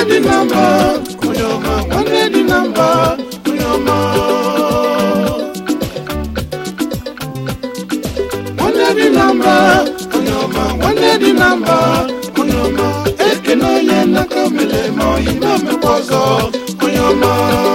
dị na mba onye ọma nwanne dị na mba onye ọma nwanne dị na mba onye ọma nwanne dị na mba onye ọma ekene onye nnaka mere ma oyi na-emekwa ọzọ onye ọma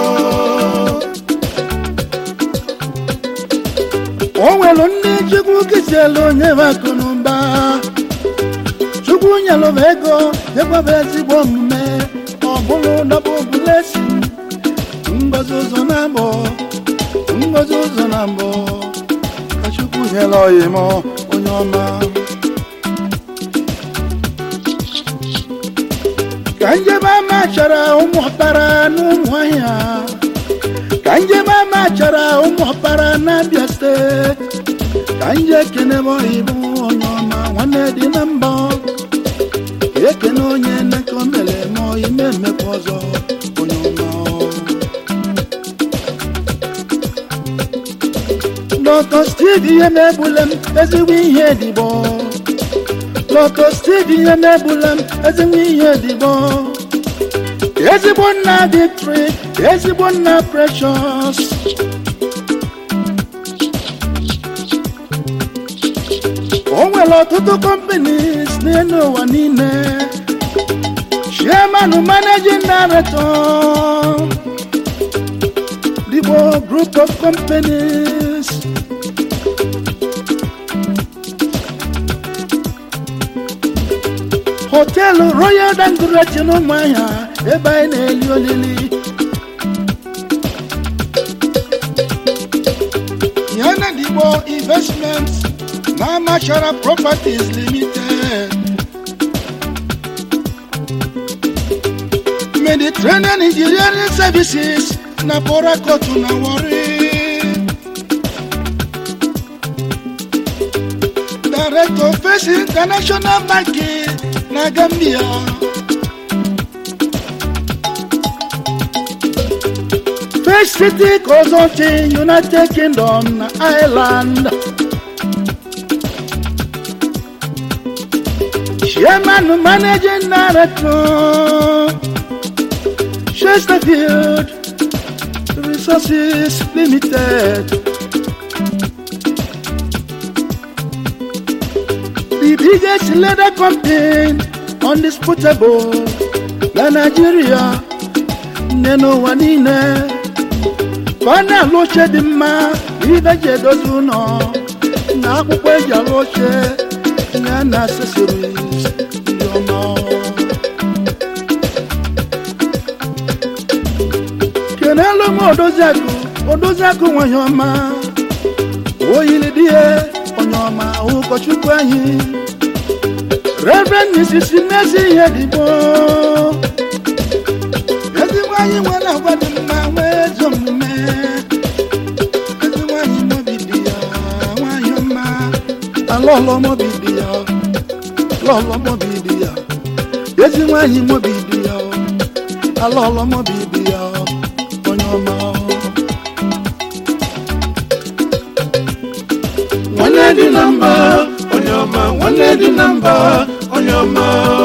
o nwere ndị chukwu kesiela onye bụ akụ na ụba chukwu nyelụba ego nyekwaba ezigbo omume ọ bụrụ dọbụ blesi ngozi ụzọ na mbọ ngozi ụzọ na mbọ ka chukwu nyere oyim onye ọma ka njebe ama chara ụmụ ọkpara n'ụmụ ahịa ka njem ama chara ụmụ ọkpara n'abịa steeti ka nje ekene m oyibo onye ọma nwanne dị na mbọ ekene onye nneka o mere ma ime mmekwa ọzọ onye ọma lọtọ steve ihe na-egbule m ezigbo ihe dịbọ lọtọ steve ihe na-egbule m ezigbo ihe dịbọ ezigbo nna victory ezigbo nna precious o nwere ọtụtụ companies n'elu ụwa niile chairman managing director Igbo group of companies họteelụ royal dangote n'ụmụahịa ebe anyị na-eli olili yana Igbo investments na Amachara properties limited mediterranean engineering services na Port Harcourt na Warri director face international banking na Gambia First City Consulting United Kingdom na Ireland Chairman Managing Director Chesterfield Resources Limited the biggest leather company undisputable na Nigeria nne n'ụwa niile ka ọ na-alụ oche dị mma ibe ji edozi ụlọ na akwụkwọ eji alụ oche ya na accessories ndị ọma kenelu m odoziakụ odoziakụ nwanyị ọma oyiri di ya onye ọma ụkọchukwu anyị reverend mrs mmezi ihe dịgbo ezigbo anyị nwere agwa dị mma nwee ezi omume ezi nwanyị mobi dị ya nwanyị ọma alọlọ mobi dị ya lọlọ mobi dị ya ezi nwanyị mobi dị ya alọlọ mobi dị ya onye ọma nwanne dị na mba onye ọma nwanne dị na mba onye ọma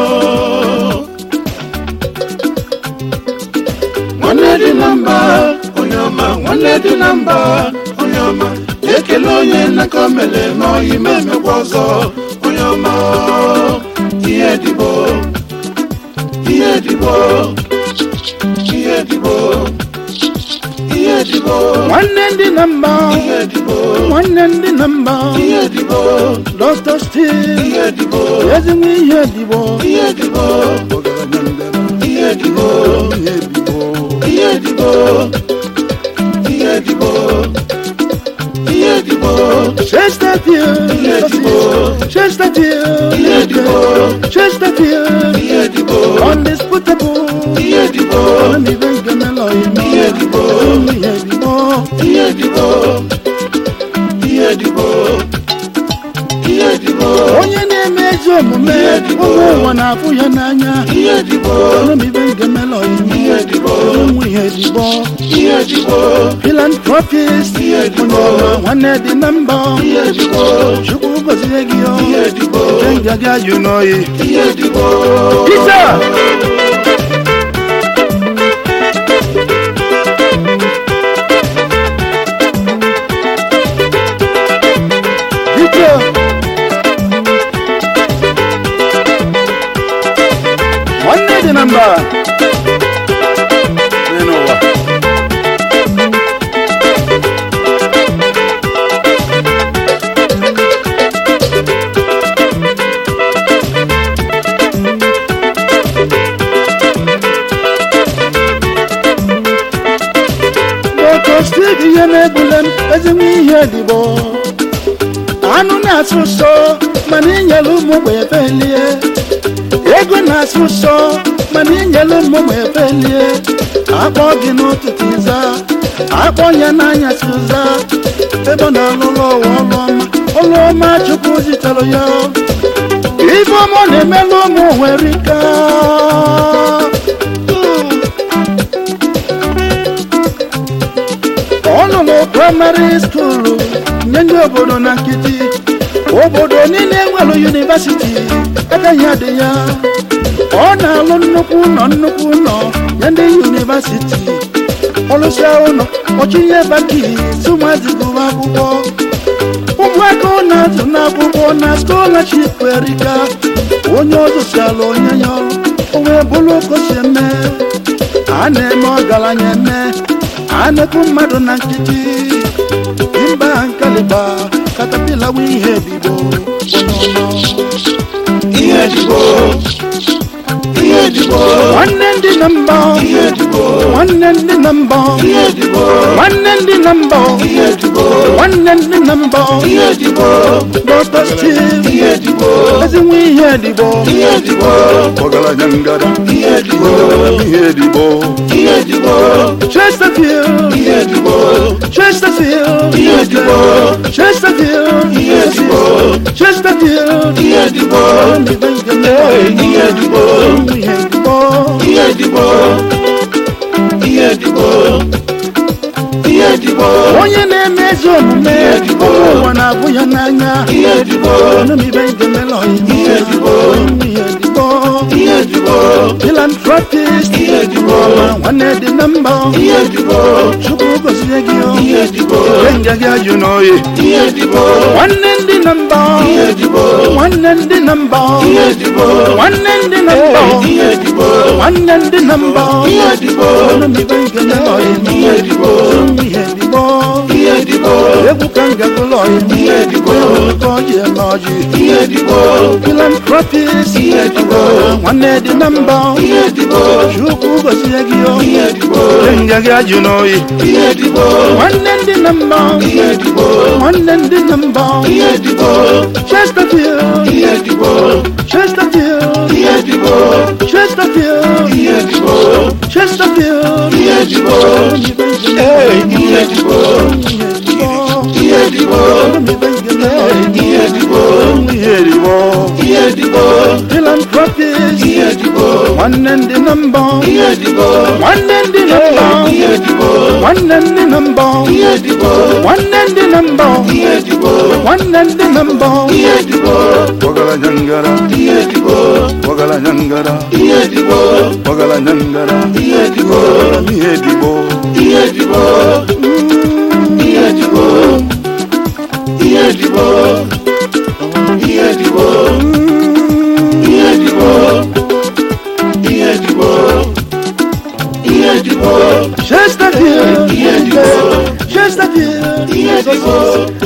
nwanne dị na mba onye ọma nwanne dị na mba onye ọma ekele onye nnaka o mere ma oyi ma emekwa ọzọ onye ọma ihe dịbo ihe dịbo ihe dịbo ihe dịbo nwanne ndị na mba ihe dịbo nwanne ndị na mba ihe dịbo dr steve ihe dịbo ezigbo ihe dịbọ ihe dịbo ọgaranya ndebe ihe dịbo ihe dịbọ ihe dịbo ihe dịbo ihe dịbo chesterfield Ihe dịbọ. chesterfield Ihe dịbọ. chesterfield ihe dịbo undisputable ihe dịbo Onibe nke melọ ime. Ihe dịbọ. Ihe dịbọ. ihe dịbo ihe dịbo ihe dịbo onye na-eme ezi omume Ihe dịbọ. ụmụ ụwa na-afụ ya n'anya ihe dịbo Onibe nke melọ ime. Ihe dịbọ. ụmụ ihe dịbọ ihe dịbo philanthropist Ihe dịbọ. onye ọma nwanne dị na mbọ ihe dịbo chukwu gọzie gị o Ihe dịbọ. nke ngaga jụ n'oyi ihe dịbo Peter mba n'elu ụwa Bọkọstik ihe na-egbule m ezigbo ihe dịbọ anụ na-asụ ụsọ mana inyere ụmụ ogbe ebelie ego na-asụ ụsọ mana inyere ụmụ ogbe ebelie akpọ gị n'ụtụtụ ịza akpọ ya n'anyasị ụza ebe ọ na-alụlụ ụwa ọlụ ọma ọlụ ọma chukwu zitere ya ife ọma ọ na-emelụ ụmụ nwere ike ọ nọ na praịmarị skuulu nye ndị obodo na nkịtị obodo niile nwere yunivasiti ebe ya dị ya ọ na-alụ nnukwu ụlọ nnukwu ụlọ nye ndị yunivasiti ọlụsịa ụlọ ọchịnye baki tụmazị gụwa akwụkwọ ụmụaka ọ na-azụ n'akwụkwọ na skọlaship erika onye ọzụsiala onye ya ọrụ o wee bụrụ okosi eme a na-eme ọgaranya eme a na-ekwu mmadụ na nkịtị mba nkaliba katapila wee ihe bido onye ọma ihe dịbo ihe dịbo nwanne ndị na mbọ ihe dịbo nwanne ndị na mbọ ihe dịbo nwanne ndị na mbọ ihe dịbo nwanne ndị na mbọ ihe dịbo dọkta steve ihe dịbo ezinwe ihe dịbọ ihe dịbo ọgaranya ngada ihe dịbo ihe dịbọ ihe dịbo chesterfield ihe dịbo chesterfield ihe dịbo chesterfield ihe dịbo chesterfield ihe dịbo ihe dịbo ihe dịbọ ihe dịbo ihe dịbo ihe dịbo onye na-eme ezi omume ụmụ ụwa na-abụ ya n'anya ihe dịbo ọnụmibe ngemela Ihe dịbọ. ihe dịbọ ihe dịbo philanthropist Ihe dịbọ. ọma nwanne dị na mba ihe dịbo chukwu gozie gị o ihe dịbo nga gị ajụ n'oyi ihe dịbo nwanne ndị na mba ihe dịbo nwanne ndị na mba ihe dịbo nwanne ndị na mba ihe dịbo nwanne ndị na mba ihe dịbo ọnụmibe ngemela Ihe dịbọ. ihe dịbọ ihe dịbo egwu ka ngagụlọ Ihe dịbọ. ka ọjị eme ọjị ihe dịbo philanthropist Ihe dịbọ. nwanne dị na mba ihe dịbo chukwu gozie gị o ihe dịbo nga gị ajụ n'oyi ihe dịbo nwanne ndị na mba ihe dịbo nwanne ndị na mba ihe dịbo chesterfield ihe dịbo chesterfield ihe dịbo chesterfield ihe dịbo chesterfield ihe dịbo ihe dịbo ihe dịbo ihe dịbo ihe dịbọ ihe dịbo philanthropist ihe dịbo nwanne ndị na mba ihe dịbo nwanne ndị na mba ihe dịbo nwanne ndị na mba ihe dịbo nwanne ndị na mba ihe dịbo nwanne ndị na mba ihe dịbo ọgaranya ngara ihe dịbo ọgaranya ngara ihe dịbo ọgaranya ngara ihe dịbo ihe dịbọ ihe dịbo ihe dịbo ihe dịbo ihe dịbo ihe dịbo ihe dịbo ihe dịbo chesterfield Ihe dịbọ. chesterfield Ihe dịbọ.